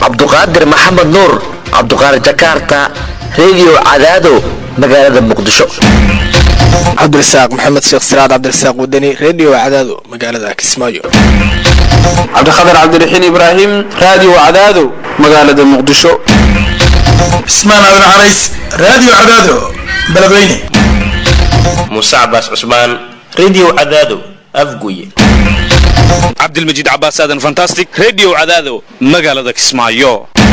cabduqaadir maxamed nuur cabduqaadir jakarta redio cadaado magaalada muqdisho cabdirasaaq maxamed sheekh siraad cabdirasaaq wadani redio cadaado magaalada kismaayo cabdikhatar cabdiraxiin ibraahim raadiyo cadaado magaalada muqdisho cismaan aadan carays raadiyo cadaado beledweyne muuse cabaas cusmaan redio cadaado afguye cabdilmajiid cabaas aadan fantastic redio cadaado magaalada kismaayo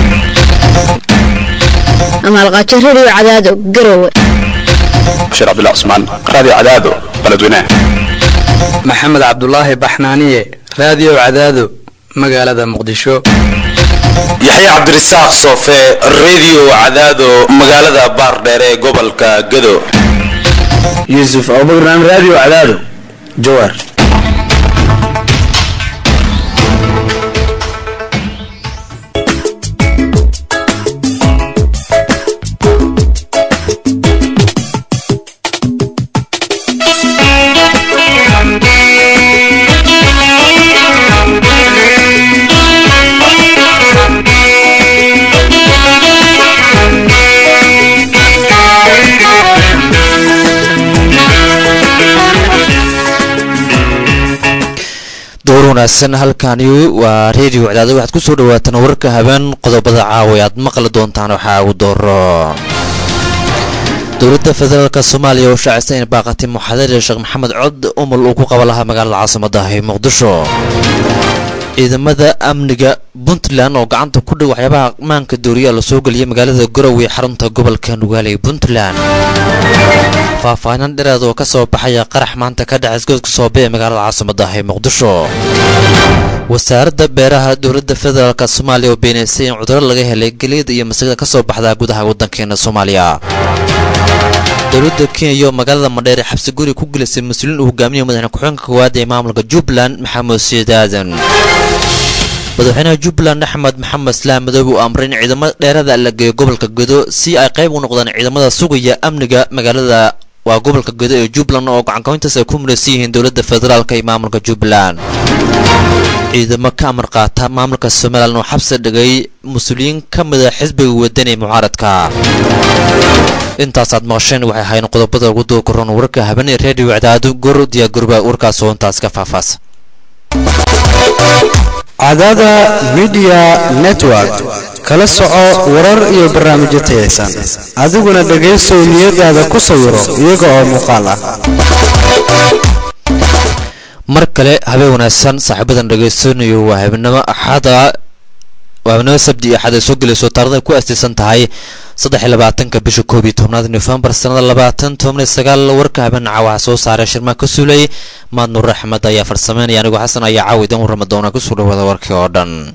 amaalqaajo redio cadaado garowe bashiir cabdullah cusmaan raadiyo cadaado beledweyne maxamed cabdulaahi baxnaaniye raadiyo cadaado magaalada muqdisho yaxye cabdirasaaq soofe redio cadaado magaalada baardheer ee gobolka gado yuusuf abubakran raadiyo cadaado jawaar wanaagsan halkani waa redio cadaado waxaad ku soo dhawaataan wararka habeen qodobada caawa aad maqli doontaan waxaa ugu dooro dowladda federaalk soomaaliya oo shaacisa in baaqatay muxaadare sheekh maxamed cod umul uu ku qaba lahaa magaalada caasimada ee muqdisho ciidamada amniga puntland oo gacanta ku dhig waxyaabaha maanka dooriyaa la soo geliyay magaalada garowe xarunta gobolka nugaale ee puntland faahfaahinan dhereed oo ka soo baxaya qarax maanta ka dhacay isgoodka soobe ee magaalada caasimada ee muqdisho wasaaradda beeraha dowladda federaalk soomaaliya oo beenaysay in cuduro laga helay geliyada iyo masigada ka soo baxda gudaha waddankeena soomaaliya dowladda kenya iyo magaalada madheere xabsi guri ku gelisay mas-uuliin uu hogaaminaya madaxne ku-xigeenka koowaad ee maamulka jubbaland maxamed siid aadan madaxweynaha jubbaland axmed maxamed islaam madoobe uu amray in ciidamada dheerada la geeyo gobolka gedo si ay qayb u noqdaan ciidamada sugaya amniga magaalada waa gobolka gedo ee jubbaland oo gacankayntaas ay ku midaysan yihiin dowladda federaalk iyo maamulka jubbaland ciidamo ka amar qaata maamulka somalilan oo xabsi dhigay mas-uuliyiin ka mida xisbiga wadan ee mucaaradka intaasaad maqasheen waxay ahayn qodobada ugu dookoron wararka habeenee redio cadaado gor diyaagurba warkaas oo intaas ka faahfaas cadaada midiya network kala soco warar iyo barnaamijyo tayaysan adiguna dhegaysow niyadaada ku sawiro iyaga oo muuqaal ah mar kale habeen wanaagsan saaxiibadan dhegaysanayo waa habeenimo axada waa habeenimo sabti iyo axad ay soo gelayso taarada ay ku astaysan tahay saddex iyo labaatanka bisha koob iyo tobnaad nofembar sanada labaatan toban iyo sagaal warka habeenaca waxaa soo saaray shirmaan ka suulay maad nuur axmed ayaa farsameynaya anigoo xasan ayaa caawa idan warrama doona kusoo dhawaada warkii oo dhan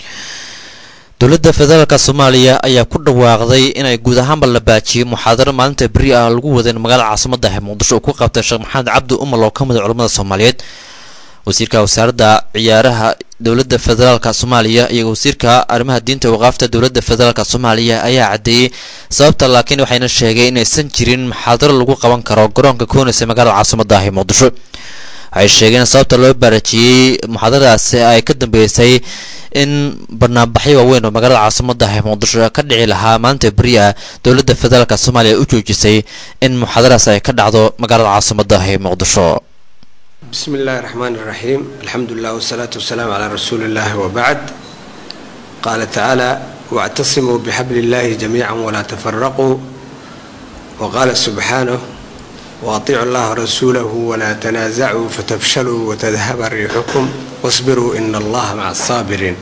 dowladda federaalk soomaaliya ayaa ku dhawaaqday inay guud ahaanba la baajiyey muxaadaro maalinta beri ah lagu waday magaalada caasimada ah muqdisho uu ku qabtay sheekh maxamed cabdi umal oo ka mid a culamada soomaaliyeed wasiirka wasaaradda ciyaaraha dowladda federaalk soomaaliya iyo wasiirka arrimaha diinta waqaafta dowladda federaalk soomaaliya ayaa caddeeyey sababta laakiin waxayna sheegay inaysan jirin muxaadaro lagu qaban karo garoonka koonaysa magaalada caasimada ah ee muqdisho waxay sheegeen sababta loo baarajiyey muxaadaradaasi ay ka dambeysay in barnaamijyo waaweyn oo magaalada caasimada ah ee muqdisho ka dhici lahaa maalinta beri ah dowladda federaalk soomaaliya u joojisay in muxaadaradas ay ka dhacdo magaalada caasimada ah ee muqdisho بسم الله الرحمن الرحيم الحمد لله والصلاة والسلام على رسول الله وبعد قال تعالى واعتصموا بحبل الله جميعا ولا تفرقوا وقال سبحانه واطيعوا الله ورسوله ولا تنازعوا فتفشلوا وتذهب ريحكم واصبروا إن الله مع الصابرين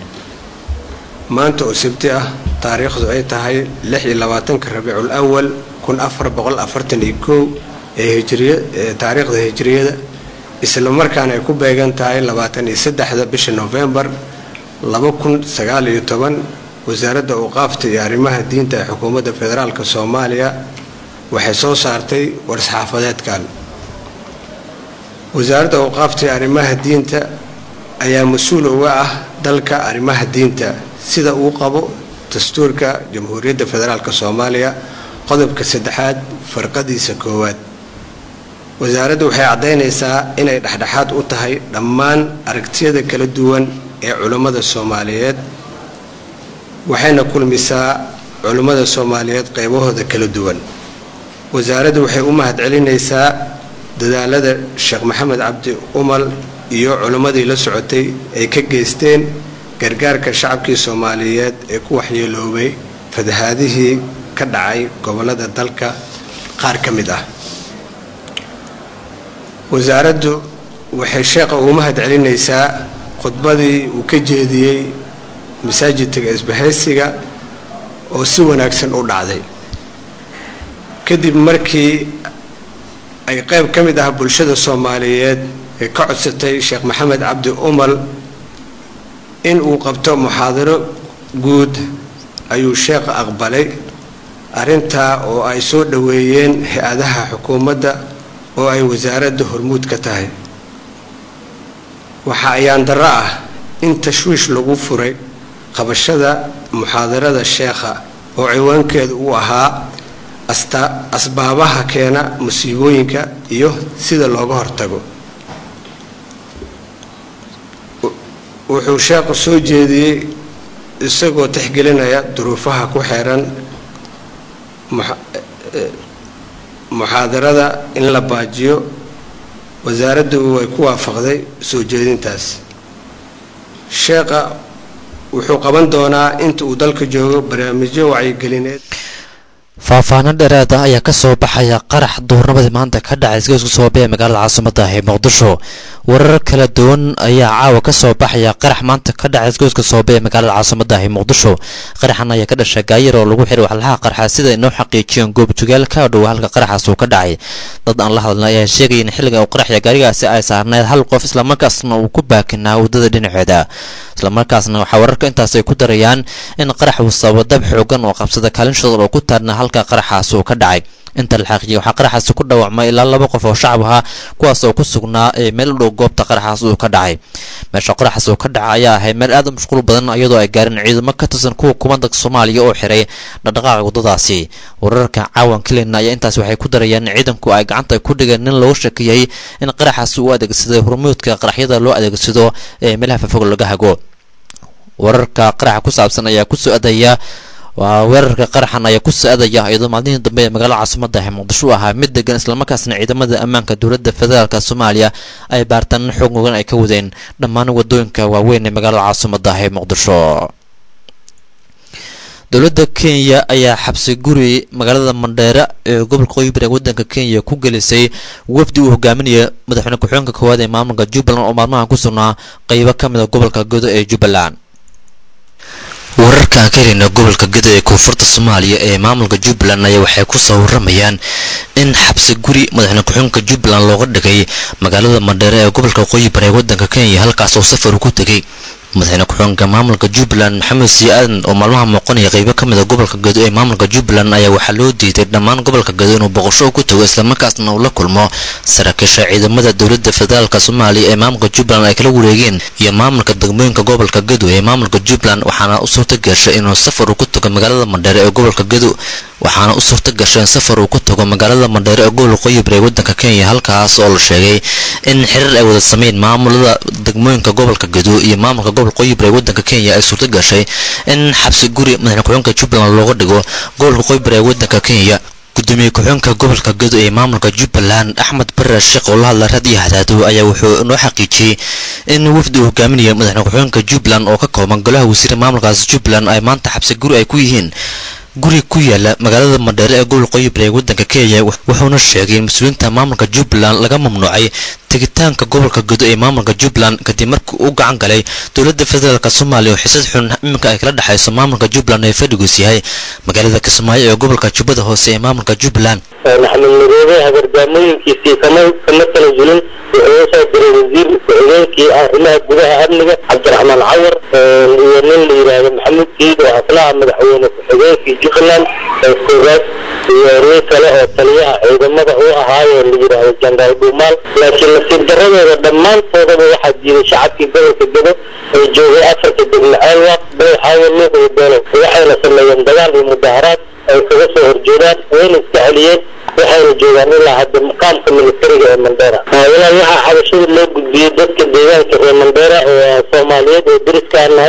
ما أنت أسبتي تاريخ أي تهي لحي لواتنك الربيع الأول كن أفر بغل أفرتن إيكو هجرية تاريخ هجرية isla markaana ay ku beegan tahay labaatan iyo saddexda bisha novembar laba kun sagaal iyo toban wasaaradda awqaafta iyo arrimaha diinta ee xukuumadda federaalk soomaaliya waxay soo saartay war-saxaafadeedkan wasaaradda awqaafta iyo arrimaha diinta ayaa mas-uul uga ah dalka arrimaha diinta sida uu qabo dastuurka jamhuuriyadda federaalk soomaaliya qodobka saddexaad farqadiisa koowaad wasaaraddu waxay caddaynaysaa inay dhexdhexaad u tahay dhammaan aragtiyada kala duwan ee culammada soomaaliyeed waxayna kulmisaa culummada soomaaliyeed qaybahooda kala duwan wasaaraddu waxay u mahadcelinaysaa dadaalada sheekh maxamed cabdi umal iyo culimmadii la socotay ay ka geysteen gargaarka shacabkii soomaaliyeed ee ku waxyeeloobay fatahaadihii ka dhacay gobollada dalka qaar ka mid ah wasaaraddu waxay sheekha ugu mahad celinaysaa khudbadii uu ka jeediyey masaajidka isbahaysiga oo si wanaagsan u dhacday kadib markii ay qayb ka mid ah bulshada soomaaliyeed ee ka codsatay sheekh maxamed cabdi umal in uu qabto muxaadaro guud ayuu sheekha aqbalay arrintaa oo ay soo dhoweeyeen hay-adaha xukuumadda oo ay wasaaradda hormuud ka tahay waxa ayaan darro ah in tashwiish lagu furay qabashada muxaadarada sheekha oo ciwaankeedu uu ahaa asbaabaha keena musiibooyinka iyo sida looga hortago wuxuu sheekhu soo jeediyey isagoo tixgelinaya duruufaha ku xeeran muxaadarada in la baajiyo wasaaraddu way ku waafaqday soo jeedintaas sheekha wuxuu qaban doonaa inta uu dalka joogo barnaamijyo wacyigelineed faahfaahno dheeraad ah ayaa ka soo baxaya qarax duurnimadii maanta ka dhacay isgoysku sababay ee magaalada caasimada ah ee muqdisho warar kala duwan ayaa caawa ka soo baxaya qarax maanta ka dhacay isgoyska sababay ee magaalada caasimada ah ee muqdisho qaraxan ayaa ka dhashay gaayar oo lagu xiray waxlaha qarxa sida inoo xaqiijiyeen goobtugaal ka dhow halka qaraxaas uu ka dhacay dad aan la hadlna ayaa sheegaya in xilliga uu qaraxya gaarigaasi ay saarneyd hal qof islamarkaasna uu ku baakinaa waddada dhinaceeda islamarkaasna waxaa wararka intaas ay ku darayaan in qarax uu sababo dab xoogan oo qabsada kaalin shadal oo ku taarna halka qaraxaas uu ka dhacay inta la xaqiijiyay waxaa qaraxaasi ku dhaawacmay ilaa laba qof oo shacab ahaa kuwaas oo ku sugnaa ee meel u dhow goobta qaraxaas uu ka dhacay meesha qaraxaas uu ka dhacay ayaa ahay meel aad u mashquul badan iyadoo ay gaareen ciidamo ka tirsan kuwa kumandanka soomaaliya oo xiray dhaqdhaqaaqa waddadaasi wararka caawan kelina ayaa intaas waxay ku darayaan in ciidanku ay gacanta ku dhigeen nin looga shakiyey in qaraxaasi uu adeegsaday hormuudka qaraxyada loo adeegsado ee meelaha fafog laga hago wararka qaraxa ku saabsan ayaa kusoo adaya waa weerarka qaraxan ayaa ku socdaya iyadoo maalmihii dambe ee magaalada caasimada ah muqdisho u ahaa mid degan islamarkaasna ciidamada ammaanka dowladda federaalk soomaaliya ay baartaan xoog mugan ay ka wadeen dhammaan wadooyinka waaweyn ee magaalada caasimada ah ee muqdisho dowladda kenya ayaa xabsi guri magaalada mandheera ee gobolka qoybir ee wadanka kenya ku gelisay wafdi uu hogaaminaya madaxweyne ku-xigeenka koowaad ee maamulka jubbaland oo maalmahan ku sugnaa qeybo ka mid a gobolka godo ee jubbaland wararka aan ka helina gobolka gado ee koonfurta soomaaliya ee maamulka jubbaland ayaa waxay ku soo waramayaan in xabsi guri madaxweyne ku-xigeenka jubbaland looga dhigay magaalada mandheere ee gobolka qoyibar ee wadanka kenya halkaas oo safar ku tegay madaxweyne ku-xigeenka maamulka jubbaland maxamed sii aadan oo maalmaha muuqanaya qeybo ka mid a gobolka gado ee maamulka jubbaland ayaa waxaa loo diiday dhammaan gobolka gado inuu boqosho ku tago islamarkaasna uu la kulmo saraakiisha ciidamada dowladda federaalk soomaaliya ee maamulka jubbaland ay kala wareegeen iyo maamulka degmooyinka gobolka gado ee maamulka jubbaland waxaana u suurta gashay inuu safar uu ku tago magaalada mandheere ee gobolka gado waxaana u suurta gashay in safar uu ku tago magaalada mandheere ee gobolka qoyibir ee wadanka kenya halkaas oo la sheegay in xiriir ay wada sameyn maamulada degmooyinka gobolka gado iyo maamulka gobolka qoyibir ee wadanka kenya ay suurta gashay in xabsi guri madaxne ku-xigeenka jubbaland looga dhigo gobolka qoyibir ee wadanka kenya gudoomiye ku-xigeenka gobolka gado ee maamulka jubbaland axmed bare sheekh oo la hadla rad iyo hadaado ayaa wuxuu inoo xaqiijiyey in wafdi uu hogaaminaya madaxne ku-xigeenka jubbaland oo ka kooban golaha wasiire maamulkaas jubbaland ay maanta xabsi guri ay ku yihiin guri ku yaala magaalada mandheere ee gobolka qoyibir ee wadanka kenya wuxuuna sheegay in mas-uuliyiinta maamulka jubbaland laga mamnuucay tegitaanka gobolka gado ee maamulka jubbaland kadib markii uu gacan galay dowladda federaalk soomaaliya oo xisad xun iminka ay kala dhexayso maamulka jubbaland ee fadhigoos yahay magaalada kismaayo ee gobolka jubbada hoose ee maamulka jubbaland maxamed madoobe hagardaamooyinkiisii kama kama tanazulin wuxuu usoo diray wasiir ku-xigeenkii arrimaha gudaha amniga cabdiraxmaan cawar iyo nin la yidhaahdo maxamuud kiid oo aslaha madaxweyne ku-xigeenkii jubbaland koogaad iyo nin kale oo taliyaha ciidamada u ahaayoo la yidhaahdo jandaal dhuumaal laakiin nasiib daradooda dhammaantoodaba waxaa diiday shacabkii gobolka gado oo joogay afarta degmo ceelwaaq bayxaawo luuq iyo beelow waxayna sameeyeen dagaal iyo mudaharaad ay kaga soo horjeedaan wayna iska celiyeen waxayna joogaan ilaa hadda maqaamka militariga ee mandera ilaa waxaa xabashada loo gudbiyey dadka deegaanka reer mandera oo soomaaliyeed oo deriskaan nahay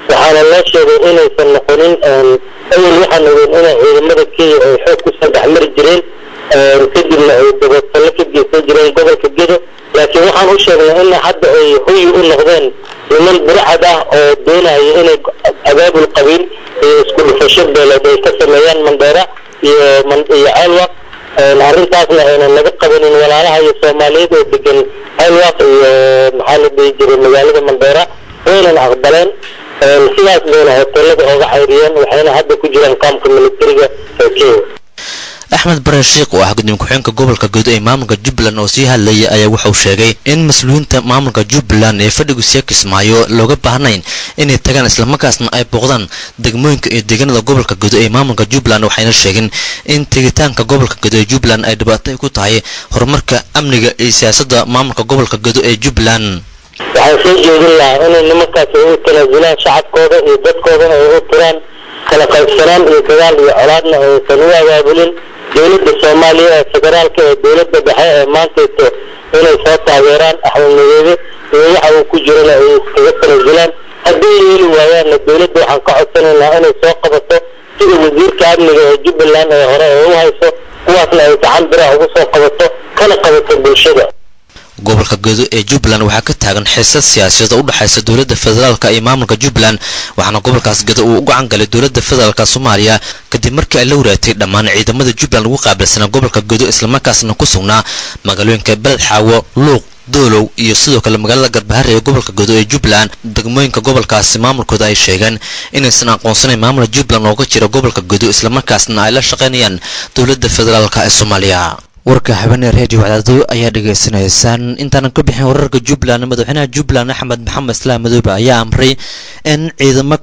waxaana loo sheegay inaysan noqonin awel waxaan ogeyn inay ciidamada kenya ay xoog kusoo dhexmari jireen kadibna ay dabatallo ka geysan jireen gobolka gedo laakiin waxaan u sheegnay in hadda ay hoyi u noqdeen niman burcad ah oo doonaya inay abaabul qabiil iyo isku dhufasho beeleed ay ka sameeyaan mandheera iyo iyo ceelwaq arrintaasna aynan laga qabanin walaalaha iyo soomaaliyeed oo degan ceelwaq iyo maxaa la dhihi jiray magaalada mandheera waynan aqbaleen sidaas bayna hoteelada ooga cayriyeen waxayna hadda ku jiraan qaamka militariga ee kenya axmed bare sheikh oo ah gudoomiye ku-xigeenka gobolka guud ee maamulka jubbaland oo sii hadlayay ayaa wuxuu sheegay in mas-uuliyiinta maamulka jubbaland ee fadhigu siya kismaayo looga baahnayn inay tagaan islamarkaasna ay booqdaan degmooyinka iyo deegaanada gobolka guud ee maamulka jubbaland waxayna sheegeen in tegitaanka gobolka guud ee jubbaland ay dhibaato ku tahay horumarka amniga iyo siyaasadda maamulka gobolka guud ee jubbaland waxaan soo jeedin lahaa inay nimankaas ay u tanaasulaan shacabkooda iyo dadkoodana ay u tiraan kala qaybsanaan iyo dagaal iyo colaadna aysan u abaabulin dowladda soomaaliya ee federaalka ee dowladda dhexe ee maantayto inay soo taageeraan axmed madoobe iyo waxa uu ku jirana ay iskaga tanaasulaan haddii yeeli waayaanna dowladda waxaan ka codsanaynaa inay soo qabato sida wasiirka amniga ee jubbaland ee hore ee u hayso kuwaasna ay gacan biraha ugu soo qabato kana qabato bulshada gobolka gedo ee jubbaland waxaa ka taagan xiisad siyaasadeed oo u dhexaysa dowladda federaalka iyo maamulka jubbaland waxaana gobolkaas gedo uu u gacan galay dowladda federaalka soomaaliya kadib markii ay la waraagtay dhammaan ciidamada jubbaland ugu qaabilsanaa gobolka gedo islamarkaasna ku sugnaa magaalooyinka beled xaawo luuq doolow iyo sidoo kale magaalada garbahare ee gobolka gedo ee jubbaland degmooyinka gobolkaasi maamulkooda ay sheegeen inaysan aqoonsanayn maamulka jubbaland ooga jira gobolka gedo islamarkaasna ay la shaqaynayaan dowladda federaalka ee soomaaliya warka habeenee reediyo wadaado ayaa dhegaysanaysaan intaanan ka bixin wararka jubbaland madaxweynaha jubbaland axmed maxamed islaam madoobe ayaa amray in ciidamo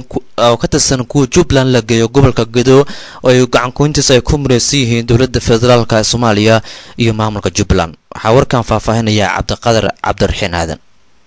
oo ka tirsan kuwa jubbaland la geeyo gobolka gedo oo ay gacankuyntiisa ay ku mureysan yihiin dowladda federaalk ee soomaaliya iyo maamulka jubbaland waxaa warkan faahfaahinaya cabdiqadar cabdiraxiin aadan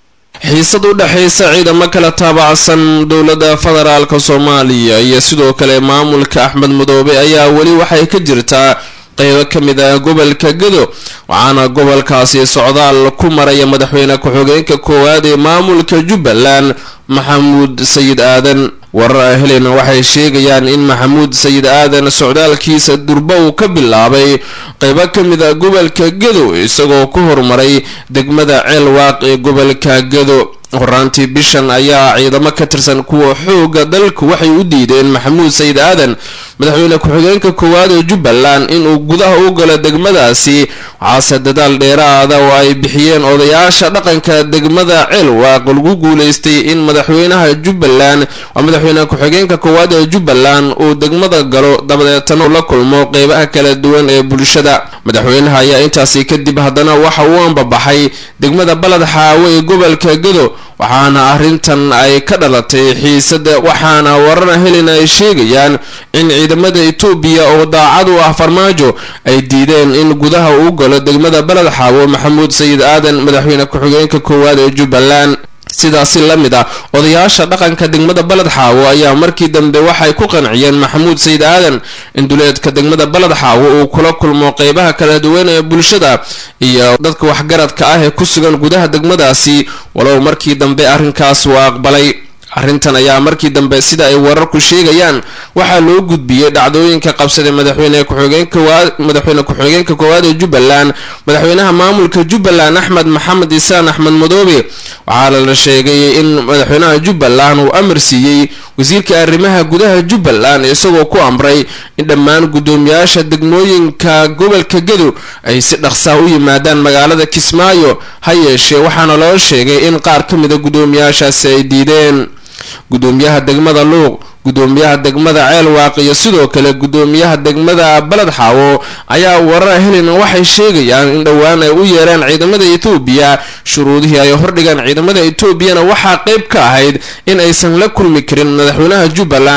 xiisad u dhexaysa ciidamo kala taabacsan dowladda federaalka soomaaliya iyo sidoo kale maamulka axmed madoobe ayaa weli waxay ka jirtaa qaybo ka mid ah gobolka gedo waxaana gobolkaasi socdaal ku maraya madaxweyne ku-xigeenka koowaad ee maamulka jubbaland maxamuud sayid aadan warar helena waxay sheegayaan in maxamuud sayid aadan socdaalkiisa durba uu ka bilaabay qaybo ka mid ah gobolka gedo isagoo ku horumaray degmada ceelwaaq ee gobolka gedo horaantii bishan ayaa ciidamo ka tirsan kuwa xooga dalku waxay u diideen maxamuud sayid aadan madaxweyne ku-xigeenka koowaad ee jubbaland inuu gudaha u galo degmadaasi waxaase dadaal dheeraada oo ay bixiyeen odayaasha dhaqanka degmada ceelwaaq lagu guuleystay in madaxweynaha jubbaland waa madaxweyne ku-xigeenka koowaad ee jubbaland uu degmada galo dabadeetana la kulmo qeybaha kala duwan ee bulshada madaxweynaha ayaa intaasi kadib haddana waxa uu ambabaxay degmada balad xaawo ee gobolka gedo waxaana arrintan ay ka dhalatay xiisada waxaana warara helena ay sheegayaan in ciidamada etoobiya oo daacad u ah farmaajo ay diideen in gudaha uu galo degmada baled xaawo maxamuud sayid aadan madaxweyne ku-xigeenka koowaad ee jubbaland sidaasi la mid ah odayaasha dhaqanka degmada baled xaawo ayaa markii dambe waxay ku qanciyeen maxamuud sayid aadan in duleedka degmada baled xaawo uu kula kulmo qeybaha kala duwan ee bulshada iyo dadka waxgaradka ah ee ku sugan gudaha degmadaasi walow markii dambe arrinkaas uu aqbalay arrintan ayaa markii dambe sida ay wararku sheegayaan waxaa loo gudbiyey dhacdooyinka qabsaday madaxweyne ku-xigeenkamadaxweyne ku-xigeenka koowaad ee jubbaland madaxweynaha maamulka jubbaland axmed maxamed isaan axmed madoobe waxaana la sheegay in madaxweynaha jubbaland uu amar siiyey wasiirka arrimaha gudaha jubbaland isagoo ku amray in dhammaan guddoomiyaasha degmooyinka gobolka gedo ay si dhaqsaa u yimaadaan magaalada kismaayo ha yeeshee waxaana loo sheegay in qaar ka mida guddoomiyaashaasi ay diideen guddoomiyaha degmada luuq guddoomiyaha degmada ceelwaaq iyo sidoo kale guddoomiyaha degmada baled xaawo ayaa warar helena waxay sheegayaan in dhowaan ay u yeereen ciidamada etoobiya shuruudihii ay hordhigaan ciidamada etoobiyana waxaa qeyb ka ahayd in aysan la kulmi karin madaxweynaha jubbaland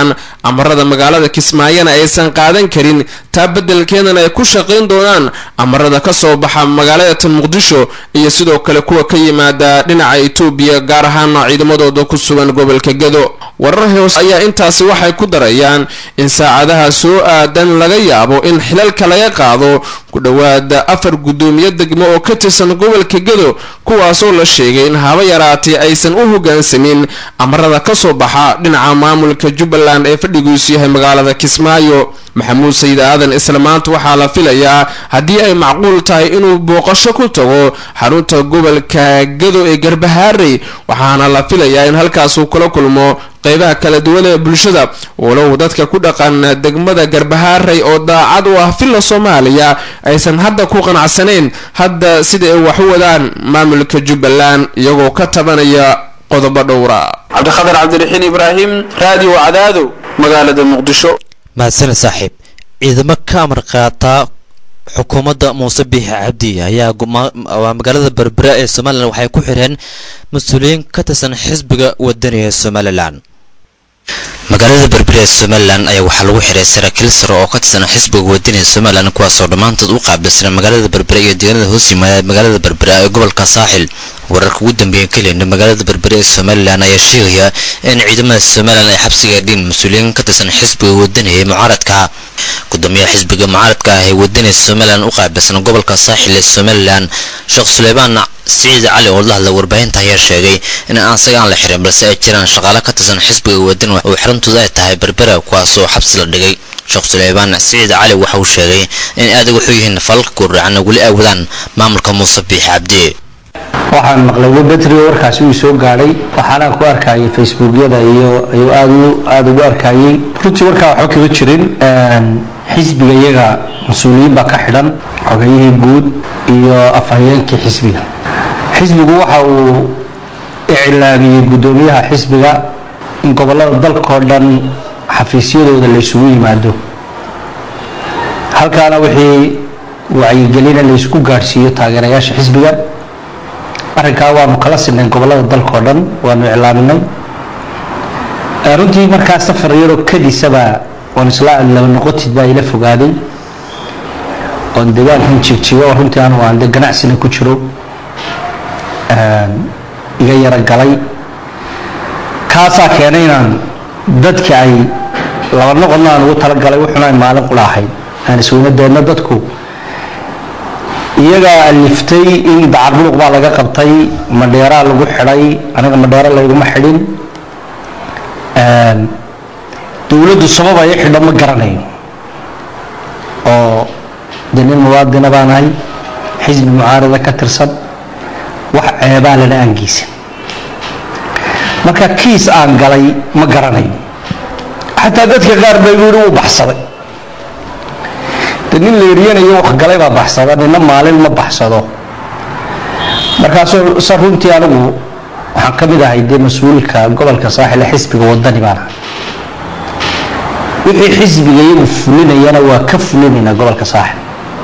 amarada magaalada kismaayona aysan qaadan karin taa beddelkeedana ay ku shaqayn doonaan amarada ka soo baxa magaalada tan muqdisho iyo sidoo kale kuwa ka yimaada dhinaca etoobiya gaar ahaana ciidamadooda ku sugan gobolka gado warar hoos ayaa intaasi waxay ku darayaan in saacadaha soo aadan laga yaabo in xilalka laga qaado ku dhowaada afar guddoomiye degmo oo ka tirsan gobolka gado kuwaasoo la sheegay in haba yaraatee aysan u hogaansamin amarada ka soo baxa dhinaca maamulka jubbaland ee fadhigiisu yahay magaalada kismaayo maxamuud sayid aadan isla maanta waxaa la filayaa haddii ay macquul tahay inuu booqasho ku tago xarunta gobolka gado ee garbahaarey waxaana la filayaa in halkaasuu kula kulmo qeybaha kala duwan ee bulshada walow dadka ku dhaqan degmada garbahaarey oo daacad u ah villa soomaaliya aysan hadda ku qanacsanayn hadda sida ay wax u wadaan maamulka jubbaland iyagoo ka tabanaya qodobo dhowra cabdikhadar cabdiraxiin ibraahim raadiyo cadaado magaalada muqdisho mahadsaned saaxiib ciidamo ka amar qaata xukuumadda muuse biixi cabdi ayaa waa magaalada berbera ee somalilan waxay ku xireen mas-uuliyiin ka tirsan xisbiga wadaniga somalilan magaalada berbera ee somalilan ayaa waxaa lagu xiray saraakiil sare oo ka tirsan xisbiga wadaniga somalilan kuwaasoo dhammaantood u qaabilsan magaalada berbera iyo deegaanada hoos yimaada magaalada berbera ee gobolka saaxil wararka ugu dambeeya kelina magaalada berbera ee somalilan ayaa sheegaya in ciidamada somalilan ay xabsiga dhiin mas-uuliyiin ka tirsan xisbiga wadaniga ee mucaaradka gudoomiyaha xisbiga mucaaradka ah ee wadaniga somalilan u qaabilsan gobolka saaxil ee somalilan sheekh suleymaan siciid cali oo la hadla warbaahinta ayaa sheegay in aan isaga aan la xirin balse ay jiraan shaqaale ka tirsan xisbiga wadani oo xirantooda ay tahay berbera kuwaasoo xabsi la dhigay sheekh suleymaan siciid cali waxa uu sheegay in adag wuxuu yihiin falalka gurdhacan weli ay wadaan maamulka muuse biixi cabdi waxaan maqlay webetrio warkaasi uu soo gaadhay waxaana ku arkayay facebookyada iyo ayuu aad aada ugu arkayay runtii warkaa waxba kama jirin xisbiga iyaga mas-uuliyiin baa ka xidhan xogayihii guud iyo afhayeenkii xisbiga xisbigu waxa uu iclaamiyey guddoomiyaha xisbiga in gobollada dalkao dhan xafiisyadooda la isugu yimaado halkaana wixii wacyigelina la isku gaadhsiiyo taageerayaasha xisbiga arrinkaa waanu kala sinay gobollada dalkao dhan waanu iclaaminay runtii markaa safar yaroo kadisaba oon isla laba noqotid baa ila fogaaday oon deegaankan jigjigo oo runtii anu aan de ganacsina ku jiro iga yaro galay kaasaa keenay inaan dadka ay laba noqodna aan ugu talagalay wuxuna ay maalin qula ahayd aan isweyna deedna dadku iyagaa aliftay in dacarbuluq baa laga qabtay madheeraa lagu xidhay aniga madheero layguma xidhin dowladdu sabab ay xidho ma garanayo oo de nin muwaadina baan ahay xisbi mucaarada ka tirsan wax ceebaa lana aangiisan marka kiis aan galay ma garanayo xataa dadka qaar bay yidhi wuu baxsaday de nin la eryanayo wax galay baa baxsada nina maalin ma baxsado markaasoo sa runtii anigu waxaan ka mid ahay dee mas-uulka gobolka saaxile xisbiga wadani baan ahay wixii xisbiga iyagu fulinayana waa ka fulinaynaa gobolka saaxil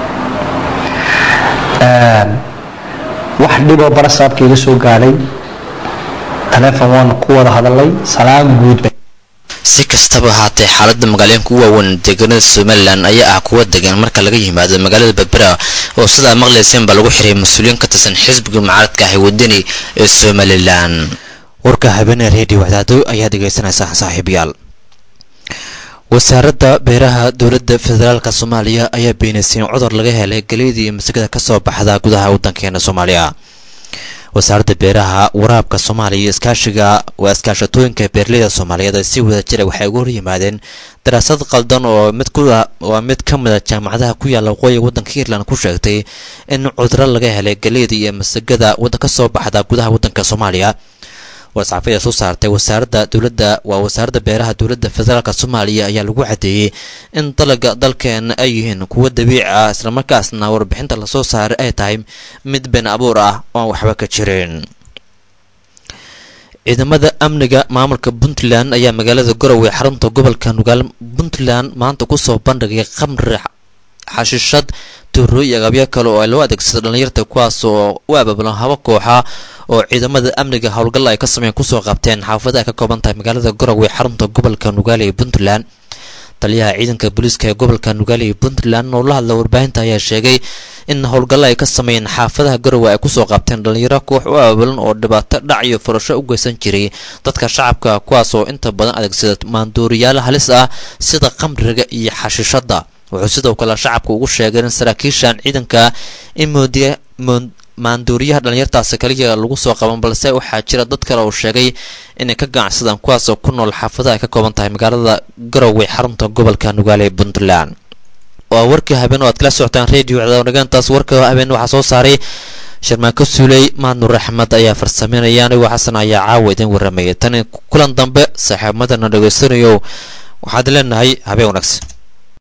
wax dhiboo barasaabka iga soo gaadhay taleefon waanu ku wada hadalay salaan guud si kastaba ahaatee xaalada magaalooyinka u waaweyn deegaanada somalilan ayaa ah kuwa degan marka laga yimaado magaalada berbera oo sidaa maqlayseen baa lagu xiray mas-uuliyiin ka tirsan xisbiga mucaaradka ah ee wadani ee somalilan warka habeenee redio wadaado ayaa dhegaysanaysaa saaxiibayaal wasaaradda beeraha dowladda federaalka soomaaliya ayaa beenaysay in cudur laga helay galeydii iyo masagada kasoo baxda gudaha waddankeena soomaaliya wasaaradda beeraha waraabka soomaaliya iyo iskaashiga waa iskaashatooyinka beeraleyda soomaaliyeed ee si wada jira waxay uga horyimaadeen daraasad qaldan oo mid waa mid ka mida jaamacadaha ku yaalla waqooyiga waddanka ireland ku sheegtay in cuduro laga helay galeyda iyo masagada wadda kasoo baxda gudaha waddanka soomaaliya war-saxaafada soo saartay wasaaradda dowladda waa wasaaradda beeraha dowladda federaalk soomaaliya ayaa lagu cadeeyey in dalaga dalkeena ay yihiin kuwo dabiici ah islamarkaasna warbixinta lasoo saaray ay tahay mid been abuur ah oon waxba ka jirin ciidamada amniga maamulka puntland ayaa magaalada garowe xarunta gobolka nugaal puntland maanta kusoo bandhigay khamri xashishad tuuro iyo agabyo kale oo loo adeegsado dhallinyarta kuwaas oo u abaabulan haba kooxa oo ciidamada amniga howlgalla ay ka sameeyeen kusoo qabteen xaafada ay ka kooban tahay magaalada garowe xarunta gobolka nugaale ee puntland taliyaha ciidanka booliiska ee gobolka nugaale ee puntland oo la hadla warbaahinta ayaa sheegay in howlgallo ay ka sameeyeen xaafadaha garowe ay kusoo qabteen dhallinyaro koox u abaabulan oo dhibaato dhac iyo furasho u geysan jiray dadka shacabka kuwaas oo inta badan adeegsada maanduuriyaal halis ah sida qamriga iyo xashiishada wuxuu sidoo kale shacabka ugu sheegay in saraakiishan ciidanka in moodiya maanduuriyaha dhallinyartaasi kaliya lagu soo qaban balse waxaa jira dad kale uu sheegay inay ka ganacsadaan kuwaasoo ku nool xaafadaha ay ka kooban tahay magaalada garowe xarunta gobolka nugaale ee puntland waa warkii habeen oo aad kala socotaan radio cadaawanageentaas warka habeen waxaa soo saaray sharmaanko suuley maadnur axmed ayaa farsameynaya anigoo xasan ayaa caawa idin warramayay tan kulan dambe saaxiibmadana dhegaystanayo waxaad leenahay habeen wanaagsan